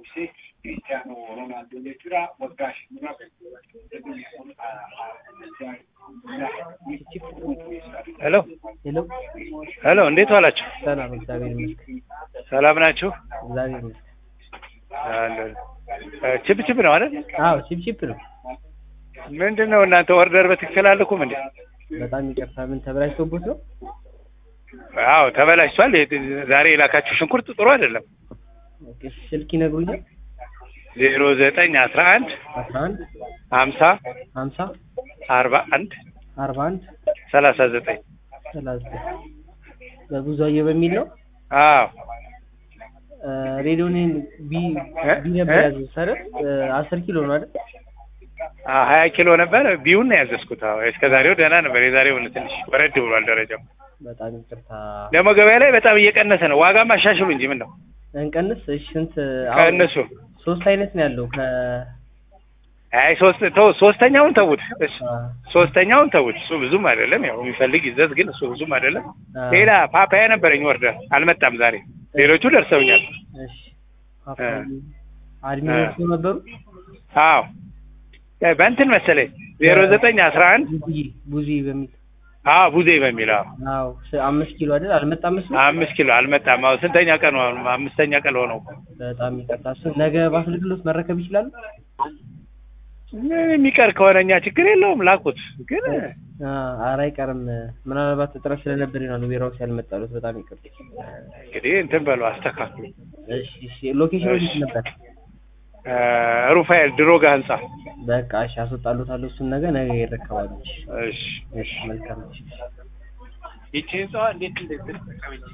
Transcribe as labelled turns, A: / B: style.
A: buusee Kiristiyaanoo Roonaaldoo jechuudha. Waggaa shimura
B: ሄሎ
C: ሄሎ
B: ሄሎ፣ እንዴት ዋላችሁ?
C: ሰላም፣ እግዚአብሔር ይመስገን።
B: ሰላም ናችሁ?
C: እግዚአብሔር ይመስገን።
B: አለን። እ ቺፕ ቺፕ ነው አይደል?
C: አዎ ቺፕ ቺፕ ነው።
B: ምንድን ነው እናንተ ኦርደር በትክክል አልኩም እንዴ?
C: በጣም ይቅርታ። ምን ተበላሽቶቦት ነው?
B: አዎ ተበላሽቷል። የ- ዛሬ የላካችሁ ሽንኩርት ጥሩ አይደለም።
C: ኦኬ፣ ስልክ ይነግሩኛል።
B: ዜሮ ዘጠኝ አስራ አንድ
C: አስራ አንድ
B: ሀምሳ
C: ሀምሳ
B: አርባ አንድ
C: አርባ አንድ
B: ሰላሳ ዘጠኝ
C: ሰላሳ ዘጠኝ በብዙ አየሁ በሚል ነው።
B: አዎ
C: ሬዲዮኔን ቢ
B: እ?
C: ቢ ነበር
B: እ?
C: ያዘዙት አይደል? አስር ኪሎ ነው አይደል?
B: አ- ሀያ ኪሎ ነበር ቢዩን ነው ያዘዝኩት። አዎ እስከ ዛሬው ደህና ነበር። የዛሬው ትንሽ ወረድ ብሏል ደረጃው።
C: በጣም ይቅርታ።
B: ደግሞ ገበያ ላይ በጣም እየቀነሰ ነው። ዋጋም አሻሽሉ እንጂ ምን ነው
C: እንቀንስ። እሺ ስንት? አሁን
B: ከእነሱ
C: ሶስት አይነት ነው ያለው ከ
B: አይ ሶስት ተው ሶስተኛውን ተውት። እሺ
C: አ፣
B: ሶስተኛውን ተውት። እሱ ብዙም አይደለም። ያው የሚፈልግ ይዘዝ፣ ግን እሱ ብዙም አይደለም።
C: አ፣
B: ሌላ ፓፓያ ነበረኝ ወርደር አልመጣም ዛሬ። ሌሎቹ ደርሰውኛል።
C: እሺ ፓፓያ አድሚኖቹ ነበሩ።
B: አዎ እ በእንትን መሰለኝ ዜሮ ዘጠኝ አስራ አንድ
C: ቡዚ ቡዚ በሚል
B: አዎ ቡዜ በሚል አዎ
C: አዎ ስ- አምስት ኪሎ አይደል? አልመጣም እሱ።
B: አምስት ኪሎ አልመጣም። አዎ ስንተኛ ቀን ሆነ? አምስተኛ ቀን ሆነው።
C: በጣም ይቅርታ። እሱ ነገ በአገልግሎት መረከብ ይችላሉ?
B: ምን የሚቀር ከሆነ እኛ ችግር የለውም ላኩት። ግን
C: አ፣ ኧረ አይቀርም። ምናልባት እጥረት ስለነበር ይሆናል ዌራውስ ያልመጣሉት። በጣም ይቅርታ።
B: እንግዲህ እንትን በሉ አስተካክሉ።
C: እሺ እሺ። ሎኬሽኑ የት ነበር?
B: እ ሩፋኤል ድሮጋ ህንጻ።
C: በቃ እሺ፣ አስወጣሉታለሁ። እሱን ነገ ነገ ይረከባሉ። እሺ
B: እሺ
C: እሺ፣ መልካም እሺ።
B: ይቺ ህንጻዋ እንዴት እንዴት